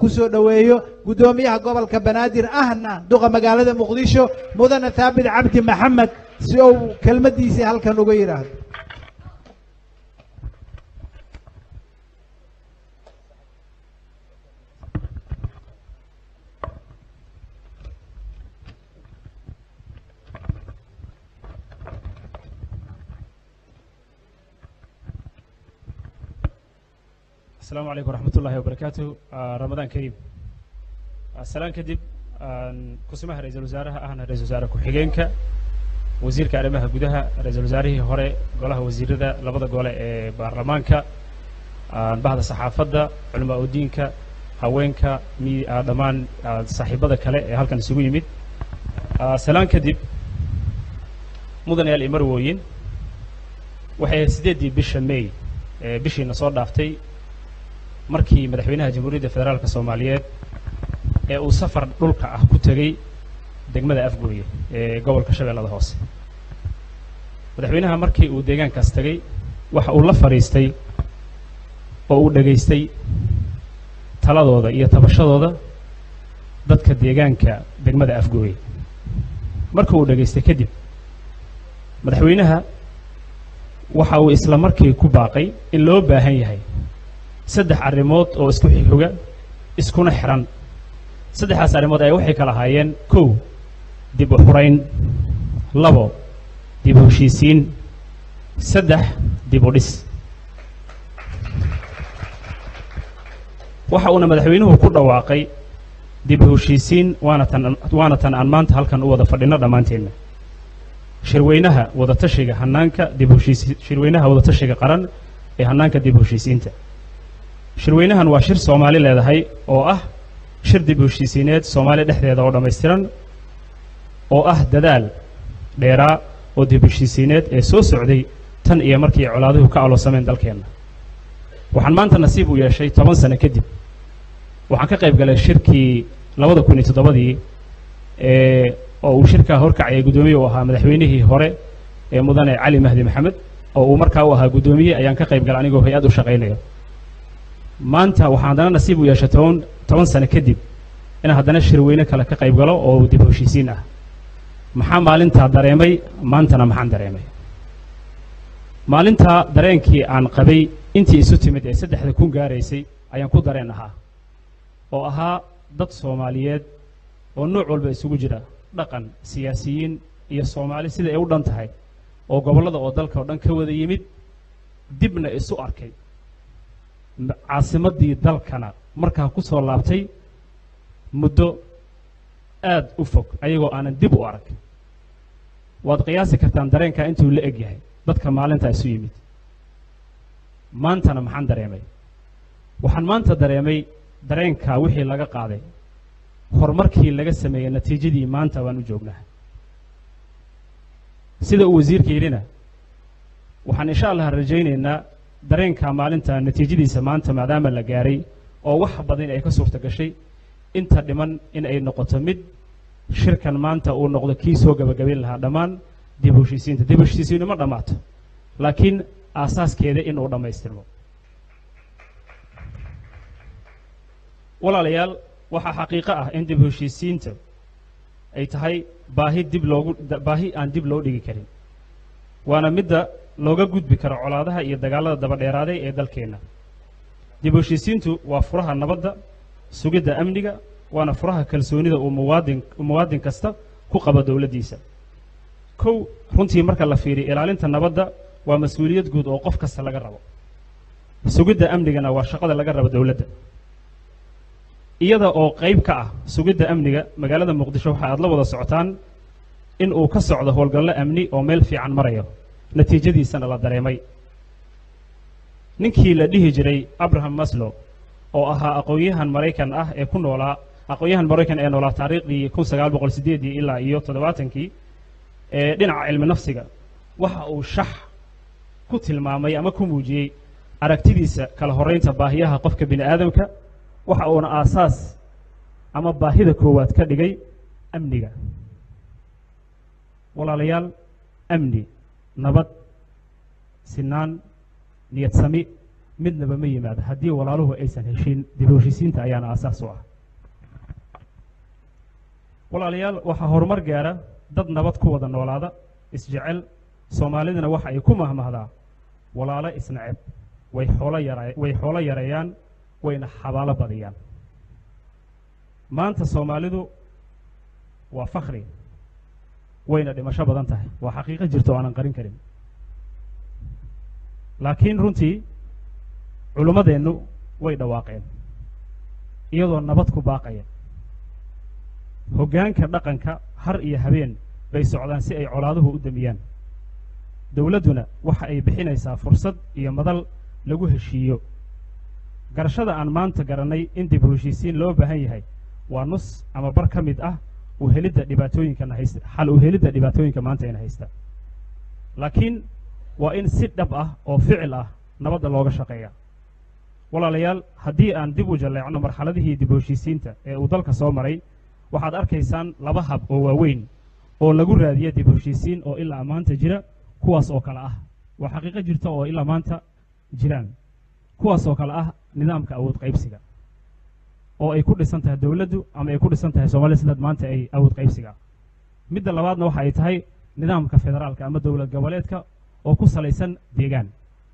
ku soo dhoweeyo guddoomiyaha gobolka banaadir ahna duqa magaalada muqdisho mudane thaabit cabdi maxamed si uu kelmaddiisii halkan uga yidhaahdo السلام عليكم ورحمة الله وبركاته آه، رمضان كريم السلام كدب آن كسمها رئيس الوزراء أهنا رئيس الوزراء كحجينك وزير كريمها جدها رئيس الوزراء هراء قالها وزير ذا لبض قال برلمانك آن بعد صحافة علماء الدينك هوينك مي آه، دمان آه، صاحبة كلا هل كان سوي يمد آه، سلام كدب مدن يا الإمرويين waxay sideedii bisha may ee bishiina soo dhaaftay markii madaxweynaha jamhuuriyadda federaalka soomaaliyeed ee uu safar dhulka ah ku tegey degmada afgooye ee gobolka shabeellada hoose madaxweynaha markii uu deegaankaas tegey waxa uu la fadhiistay oo uu dhegaystay taladooda iyo tabashadooda dadka deegaanka degmada afgooye marka uu dhegaystay kadib madaxweynaha waxa uu isla markii ku baaqay in loo baahan yahay saddex arrimood oo isku xigxiga iskuna xiran saddexdaas arrimood ayaa waxay kala ahaayeen kow dib u xurayn labo dib u heshiisiin saddex dib u dhis waxa uuna madaxweynuhu ku dhawaaqay dib u heshiisiin waana tan waana tan aan maanta halkan u wada fadhino dhammaanteenna shirweynaha wadatashiga hanaanka dib u heshiisi shirweynaha wadatashiga qaran ee hanaanka dib u heshiisiinta shirweynahan waa shir soomaali leedahay oo ah shir dib u heshiisiineed soomaali dhexdeeda oo dhammaystiran oo ah dadaal dheeraa oo dib u heshiisiineed ee soo socday tan iyo markii colaaduhu ka aloosameen dalkeenna waxaan maanta nasiib u yeeshay toban sano kadib waxaan ka qayb galay shirkii labada kun iyo toddobadii ee oo uu shirkaa horkacayay guddoomiye u ahaa madaxweynihii hore ee mudane cali mahdi maxamed oo uu markaa u ahaa guddoomiye ayaan ka qayb galay anigoo hay-ad u shaqaynayo maanta waxaan haddana nasiib u yeeshay toban toban sano kadib inaan haddana shirweyne kale ka qayb galo oo dib u heshiisiin ah maxaa maalintaa dareemay maantana maxaan dareemay maalintaa dareenkii aan qabay intii isu timid ee saddexda kun gaaraysay ayaan ku dareen ahaa oo ahaa dad soomaaliyeed oo nooc walba isugu jira dhaqan siyaasiyiin iyo soomaali sida ay u dhan tahay oo gobollada oo dalka oo dhan ka wada yimid dibna isu arkay m- caasimaddii dalkana markaa ku soo laabtay muddo aad u fog ayagoo aanan dib u arag waad qiyaasi kartaan dareenkaa intuu la eg yahay dadka maalintaa isu yimid maantana maxaan dareemay waxaan maanta dareemay dareenkaa wixii laga qaaday horumarkii laga sameeyey natiijadii maanta waan u joognaa sida uu wasiirka yidhina waxaan insha allah rajaynaynaa dareenka maalinta natiijadiisa maanta maadaama la gaaray oo wax badan ay ka suurta gashay inta dhiman in ay noqoto mid shirkan maanta uu noqdo kii soo gabagabayn lahaa dhammaan dib u heshiisiinta dib u heshiisiinu ma dhammaato laakiin aasaaskeeda in uu dhammaystirmo walaalayaal waxaa xaqiiqo ah in dib u heshiisiinta ay tahay baahi dib loogu da- baahi aan dib loo dhigi karin waana midda looga gudbi karo colaadaha iyo dagaallada dabadheeraaday ee dalkeenna dib u heshiisiintu waa furaha nabadda sugidda amniga waana furaha kalsoonida uu muwaadin muwaadin kasta ku qabo dowladdiisa kow runtii marka la fiiriyo ilaalinta nabadda waa mas-uuliyad guud oo qof kasta laga rabo sugidda amnigana waa shaqada laga rabo dowladda iyada oo qayb ka ah sugidda amniga magaalada muqdisho waxa aad la wada socotaan in uu ka socdo howlgallo amni oo meel fiican marayo natiijadiisana la dareemay ninkii la dhihi jiray abraham maslow oo ahaa aqoon-yahan maraykan ah ee ku noolaa aqoon-yahan maraykan ee noolaa taariikhdii kun sagaal boqol sideedii ilaa iyo toddobaatankii ee dhinaca cilmi nafsiga waxa uu shax ku tilmaamay ama ku muujiyey aragtidiisa kala horraynta baahiyaha qofka bini aadamka waxa uuna aasaas ama baahida koowaad ka dhigay amniga walaalayaal amni nabad sinaan niyad sami midnaba ma yimaado haddii walaaluhu aysan heshiin dib u heshiisiinta ayaana aasaas u ah walaalayaal waxaa horumar gaara dad nabad ku wada noolaada isjecel soomaalidana waxa ay ku mahmahdaa walaalo isnaceb way xoolo yara way xoolo yareeyaan wayna xabaalo badiyaan maanta soomaalidu waa fakri wayna dhimasho badan tahay waa xaqiiqo jirta oo aanan qarin karin laakiin runtii culummadeennu way dhawaaqeen iyadoo nabad ku baaqaya hoggaanka dhaqanka har iyo habeen bay socdaan si ay colaaduhu u damiyaan dowladduna waxa ay bixinaysaa fursad iyo madal lagu heshiiyo garashada aan maanta garannay in dib u heshiisiin loo baahan yahay waa nus ama bar ka mid ah u helidda dhibaatooyinkana haysta xal u helidda dhibaatooyinka maanta ina haysta laakiin waa in si dhab ah oo ficil ah nabadda looga shaqeeya walaalayaal haddii aan dib u jalleecno marxaladihii dib u heshiisiinta ee uu dalka soo maray waxaad arkaysaan laba hab oo waaweyn oo lagu raadiya dib u heshiisiin oo ilaa maanta jira kuwaas oo kale ah waa xaqiiqo jirta oo ilaa maanta jiraan kuwaas oo kale ah nidaamka awood qaybsiga oo ay ku dhisan tahay dowladdu ama ay ku dhisan tahay soomaliya sidaad maanta ay awood qaybsiga midda labaadna waxa ay tahay nidaamka federaalka ama dowlad goboleedka oo ku salaysan deegaan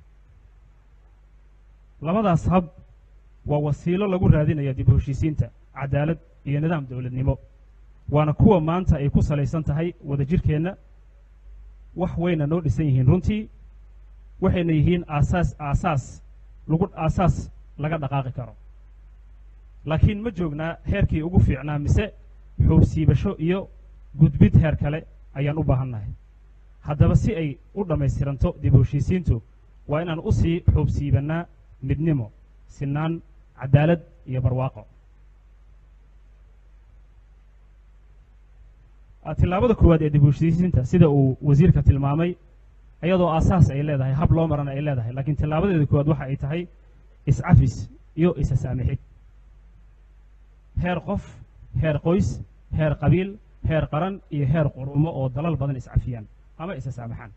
labadaas hab waa wasiilo lagu raadinaya dib u heshiisiinta cadaalad iyo nidaam dowladnimo waana kuwa maanta ay ku salaysan tahay wadajirkeenna wax wayna noo dhisan yihiin runtii waxayna yihiin aasaas aasaas lagu aasaas laga dhaqaaqi karo laakiin ma joognaa heerkii ugu fiicnaa mise xoogsiibasho iyo gudbid heer kale ayaan u baahannahay haddaba si ay u dhammaystiranto dib u heshiisiintu waa inaan u sii xoogsiibannaa midnimo sinaan cadaalad iyo barwaaqo tillaabada koowaad ee dib u heshiisiinta sida uu wasiirka tilmaamay iyadoo aasaas ay leedahay hab loo marana ay leedahay laakiin tillaabadeeda koowaad waxa ay tahay iscafis iyo isa saamixid heer qof heer qoys heer qabiil heer qaran iyo heer qurumo oo dalal badan iscafiyaan ama isa saamaxaan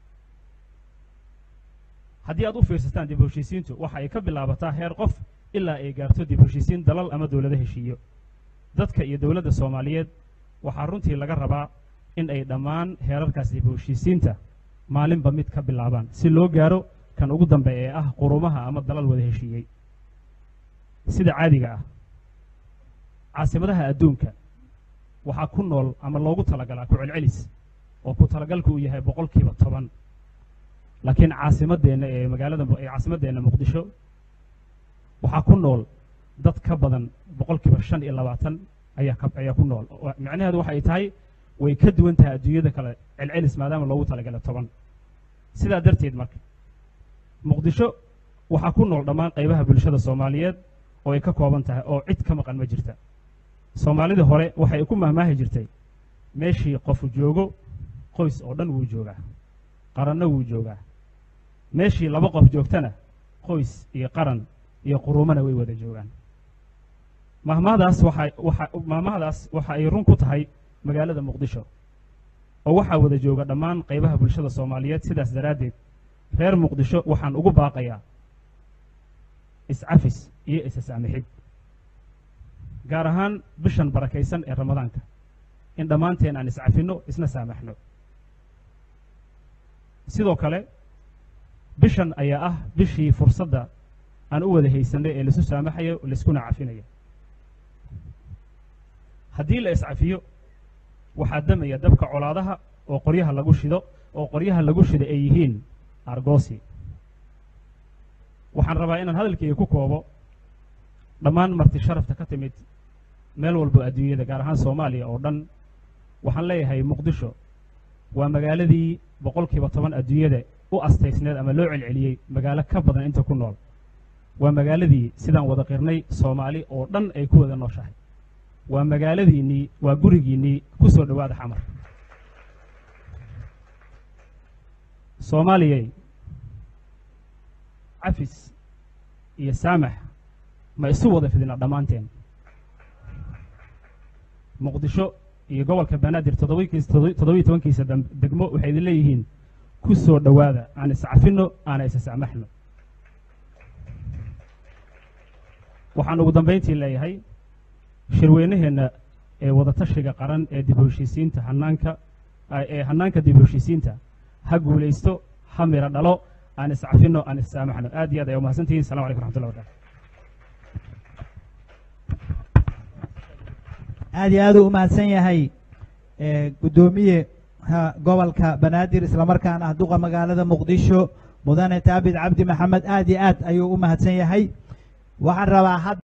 haddii aad u fiirsataan dib u heshiisiintu waxa ay ka bilaabataa heer qof ilaa ay gaarto dib u heshiisiin dalal ama dowlado heshiiyo dadka iyo dowladda soomaaliyeed waxaa runtii laga rabaa in ay dhammaan heerarkaas dib u heshiisiinta maalinba mid ka bilaabaan si loo gaaro kan ugu dambeeya ee ah qurumaha ama dalal wada heshiiyey sida caadiga ah caasimadaha adduunka waxaa ku nool ama loogu talagalaa ku celcelis oo ku talagalku uu yahay boqolkiiba toban laakiin caasimadeenna ee magaalada ee caasimadeenna muqdisho waxaa ku nool dad ka badan boqolkiiba shan iyo labaatan ayaa ka ayaa ku nool micnaheedu waxay tahay way ka duwan tahay adduunyada kale celcelis maadaama loogu talagalay toban sidaa darteed marka muqdisho waxaa ku nool dhammaan qaybaha bulshada soomaaliyeed oo ay ka kooban tahay oo cid ka maqan ma jirta soomaalidii hore waxay ku mahmaahi jirtay meeshii qofu joogo qoys oo dhan wuu joogaa qaranna wuu joogaa meeshii laba qof joogtana qoys iyo qaran iyo qurumana way wada joogaan mahmahdaas waxa waxa mahmahdaas waxa ay run ku tahay magaalada muqdisho oo waxaa wada jooga dhammaan qaybaha bulshada soomaaliyeed sidaas daraaddeed reer muqdisho waxaan ugu baaqayaa iscafis iyo isa saamixid gaar ahaan bishan barakaysan ee ramadaanka in dhammaanteen aan iscafinno isna saamaxno sidoo kale bishan ayaa ah bishii fursadda aan u wada haysanay ee laisu saamaxayo laiskuna cafinayo haddii la iscafiyo waxaa damaya dabka colaadaha oo qoryaha lagu shido oo qoryaha lagu shido ay yihiin argosi waxaan rabaa inaan hadalkayga ku koobo dhammaan marti sharafta ka timid meel walbo adduunyada gaar ahaan soomaaliya oo dhan waxaan leeyahay muqdisho waa magaaladii boqolkiiba toban adduunyada u astaysneed ama loo celceliyey magaalo ka badan inta ku nool waa magaaladii sidaan wada qirnay soomaali oo dhan ay ku wada nooshahay waa magaaladiinnii waa gurigiinnii ku soo dhowaada xamar soomaaliyay cafis iyo saamax ma isu wada fidina dhammaanteen muqdisho iyo gobolka banaadir toddobakiis toddobiyi tobankiisa degmo waxay idin leeyihiin ku soo dhowaada aan iscafinno aana isa saamaxno waxaan ugu dambayntii leeyahay shirweynaheenna ee wadatashiga qaran ee dib u heshiisiinta hanaanka ee hanaanka dib u heshiisiinta ha guulaysto ha miro dhalo aan iscafino aan issaamaxno aad iyo aad ay umahadsantihiin salamu calaykum raxmatullahi wabarakatu aad iyo aad u umahadsan yahay guddoomiye gobolka banaadir islamarkaana ah duqa magaalada muqdisho mudane taabid cabdi maxamed aad iyo aad ayuu u mahadsan yahay waxaan rabaa